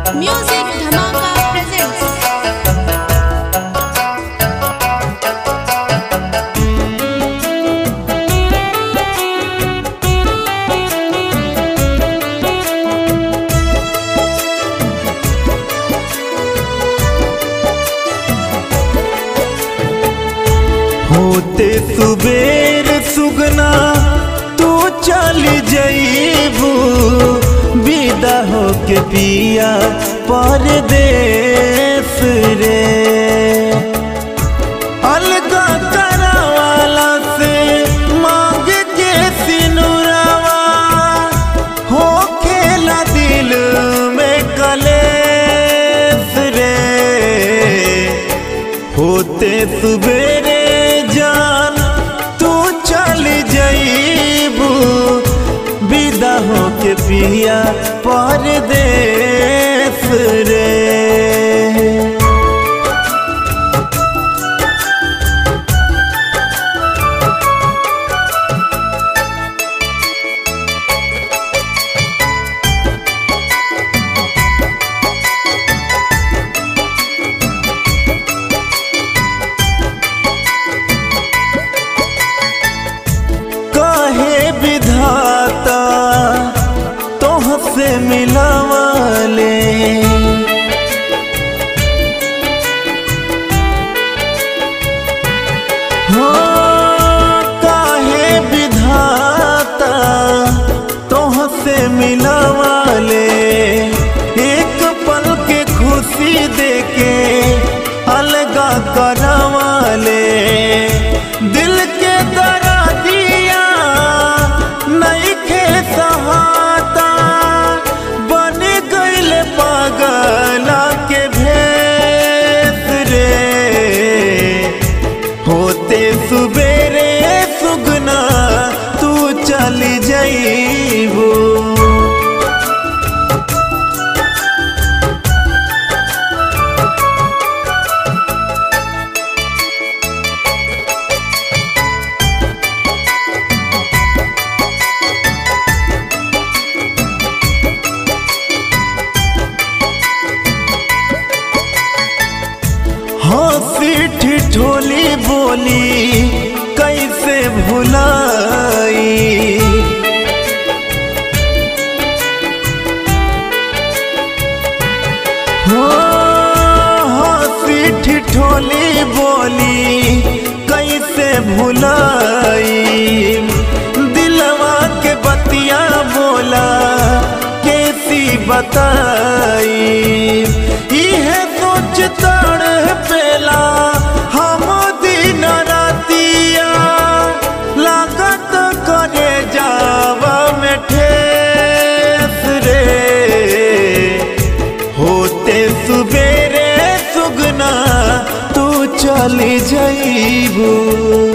Music Dhamaka presents. होते सुबेर सुगना तू चल जईबू विदा होके पिया परदेस रे अलगा करावाला से मांग के सिनुरावा हो खेला दिल में कलेस रे होते सुबेरे जान तू चल जईबू विदा होके पिया परदेस रे काहे विधाता तोहसे मिलावाले हो काहे विधाता तोहसे मिलावाले एक पल के खुशी देके अलगा करावाले दिल के दरा दिया नहीं खे सहाता बन गइल पागला के भेस रे होते सुबेरे सुगना तू चल जाइबू हंसी ठिठोली बोली कैसे भुलाई हो हंसी ठिठोली बोली कैसे भुलाई दिलवा के बतिया बोला कैसी बताई इहे सोच तड़ पेला हम दिन रातिया लागत करे जावा में ठेस रे होते सुबेरे सुगना तू चली जाइबू